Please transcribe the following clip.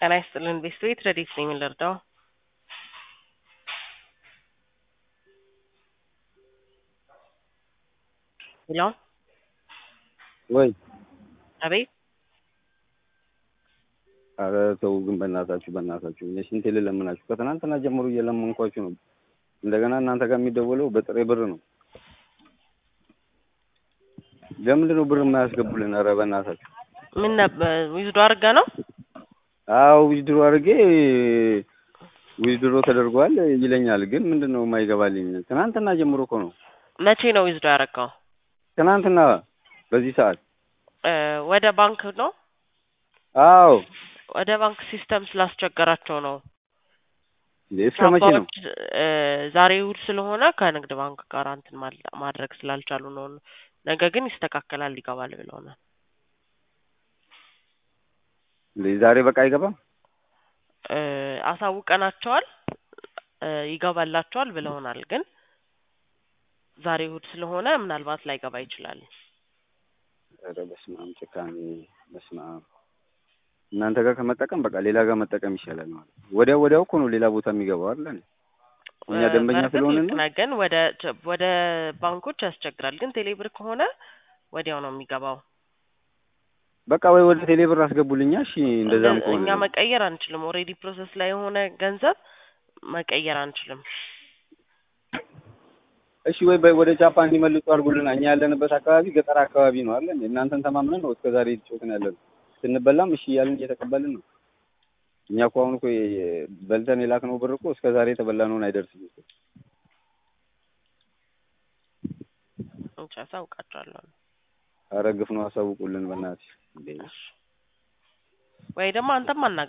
ጤና ይስጥልን ቤት ረዲት ነኝ የምንረዳው ሄሎ ወይ አቤት አረ ተው ግን በእናታችሁ በእናታችሁ እኔ ስንቴ ልለምናችሁ ከትናንትና ጀምሮ እየለመንኳችሁ ነው እንደገና እናንተ ጋር የሚደወለው በጥሬ ብር ነው ለምንድን ነው ብር የማያስገቡልን ኧረ በእናታችሁ ምን ነበር ዊዝዶ አድርጋ ነው አዎ ዊዝድሮ አድርጌ ዊዝድሮ ተደርጓል ይለኛል ግን ምንድን ነው የማይገባልኝ ትናንትና ጀምሮ እኮ ነው መቼ ነው ዊዝዶ ያደረገው ትናንትና በዚህ ሰዓት ወደ ባንክ ነው አዎ ወደ ባንክ ሲስተም ስላስቸገራቸው ነው እስከ መቼ ነው ቻፓዎች ዛሬ እሑድ ስለሆነ ከንግድ ባንክ ጋር እንትን ማድረግ ስላልቻሉ ነው ነገ ግን ይስተካከላል ይገባል ብለውናል ዛሬ በቃ አይገባም አሳውቀናቸዋል ይገባላቸዋል ብለውናል ግን ዛሬ እሑድ ስለሆነ ምናልባት ላይገባ ይችላል ኧረ በስመ አብ ጭካኔ በስመ አብ እናንተ ጋር ከመጠቀም በቃ ሌላ ጋር መጠቀም ይሻላል ማለት ወዲያው ወዲያው እኮ ነው ሌላ ቦታ የሚገባው አይደል እኛ ደንበኛ ስለሆነ ነው ግን ወደ ወደ ባንኮች ያስቸግራል ግን ቴሌብር ከሆነ ወዲያው ነው የሚገባው በቃ ወይ ወደ ቴሌብር አስገቡልኛ እሺ እንደዛም ከሆነ እኛ መቀየር አንችልም ኦልሬዲ ፕሮሰስ ላይ የሆነ ገንዘብ መቀየር አንችልም እሺ ወይ ወደ ጃፓ እንዲመልጡ አድርጉልና እኛ ያለንበት አካባቢ ገጠር አካባቢ ነው አለ እናንተን ተማምነን ነው እስከዛሬ እየተጫወትን ያለን ስንበላም እሺ እያልን እየተቀበልን ነው እኛ እኮ አሁን እኮ በልተን የላክነው ብር እኮ እስከ ዛሬ የተበላነውን አይደርስም እኮ እንቻ አሳውቃቸዋለሁ ኧረ ግፍ ነው አሳውቁልን በእናትሽ ወይ ደግሞ አንተም አናግረን